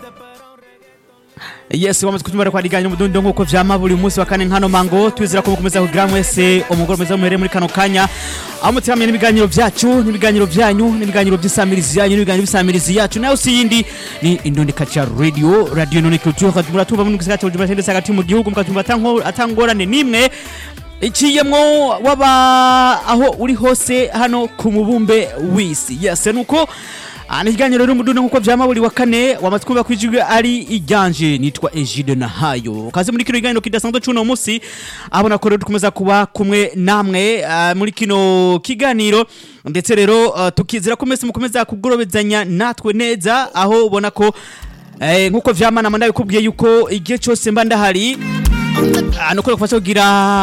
yes wamaze kutumara kwa diganya umudundo nkuko vyama buri munsi wa kane nkano mango twizera ko mukomeza kugira mwese umugoro mwiza muhere muri kano kanya aho mutiramye n'ibiganiro vyacu n'ibiganiro vyanyu n'ibiganiro vy'isamirizi yanyu n'ibiganiro vy'isamirizi yacu nayo si yindi ni Indundi Culture Radio Radio None Culture muratumva mu gisagara cya ndetse hagati mu gihugu mukatumva atanko atangorane nimwe iciyemwo waba aho uri hose hano ku mubumbe w'isi yes nuko ni ikiganiro rero umudundo nkuko vyama buri wa kane wamaze kumva kwijwi ari iganje nitwa Egide Nahayo kaze muri kino kiganiro kidasanzwe cuno musi abona ko rero dukomeza kuba kumwe namwe ah, muri kino kiganiro ndetse rero ah, tukizera ko mwese mukomeza kugorobezanya natwe neza aho ubona ko eh, nkuko vyama namanda bikubwiye yuko igihe cyose mba ndahari Ah, nuko rufasha kugira